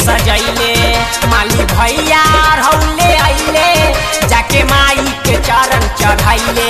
सजैले माली भैया रौले अइले जाके माई के चरण चढ़ैले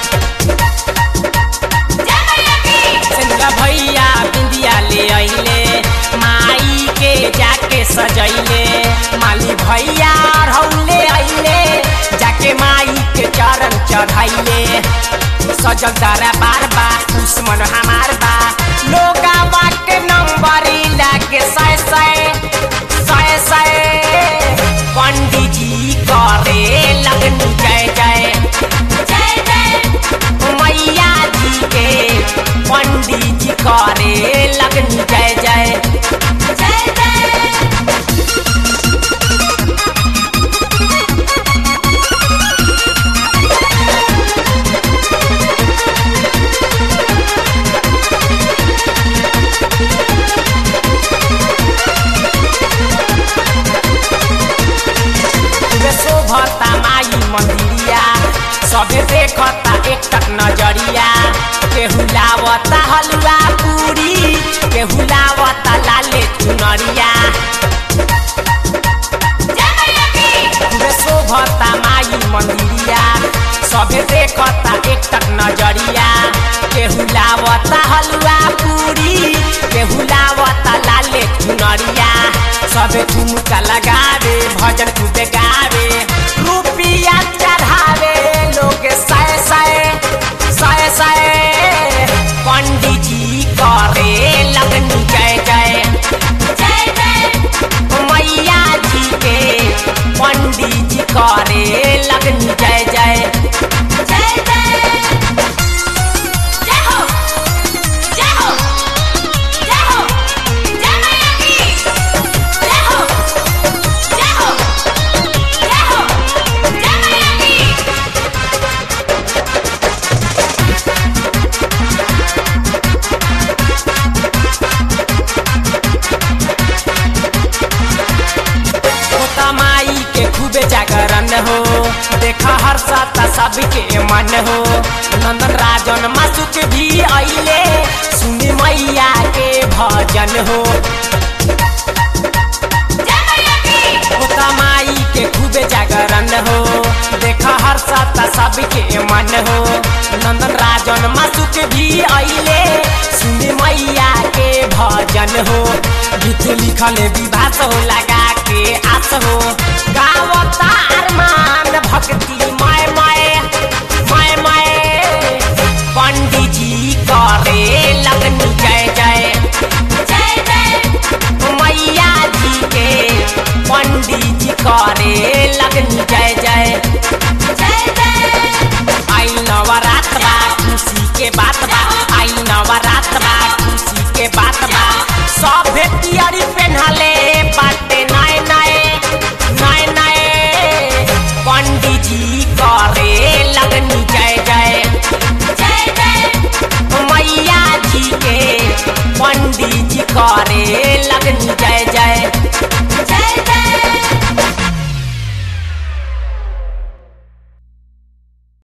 सिंगा भैया बिंदिया ले अइले माई के जाके सजैले माली भैया रौले अइले जाके माई के चरण चढ़ैले सजल तारा बार बा दुश्मन हमार बा लोगा बाटे नंबरी लागे सय सय सय सय पंडित जी करे लगनी जय जय जय जय मैया जी के पंडित जी करे लगनी जय जय जय जय खूबे शोभता माई मंदिरिया सबे देखता एक टक नजरिया केहू लावता हलवा पूरी केहू लावता लाले चुनरिया खूबे शोभता माई मंदिरिया सबे देखता एक टक नजरिया केहू लावता हलवा पूरी केहू लावता लाले चुनरिया सबे ठुमका लगावे भजन खूबे गावे रुपिया चढ़ावे लोग सय सय सय सय पंडित जी करे लगनी जय जय जय जय मैया जी के पंडित जी करे लगनी जय जय जय जय जय हो जय हो जय हो जय मैया की जय हो जय हो जय हो जय मैया की होता माई के खूबे जागरण हो देखा हर साता सबके मन हो नंदन राजन मासुक भी अइले सुनी मैया के भजन हो होता माई के खूबे जागरण हो देखा हर साता सबके मन हो नंदन राजन मासुक भी अइले सुनी मैया के भजन हो गीत लिखल विभास हो लगा के आस हो गावता अरमान भक्ति मय मय मय मय पंडित जी करे लगनी जय जय जय जय मैया जी के पंडित जी करे लगनी जय जय जय जय आई नवरात्र बा खुशी के बात बा आई नवरात्र बा खुशी के बात बा सब भेटियरी पेन्हले बाटे नए नए नए नए पंडित जी करे लगनी जय जय जय जय मैया जी के पंडित जी करे लगनी जय जय जय जय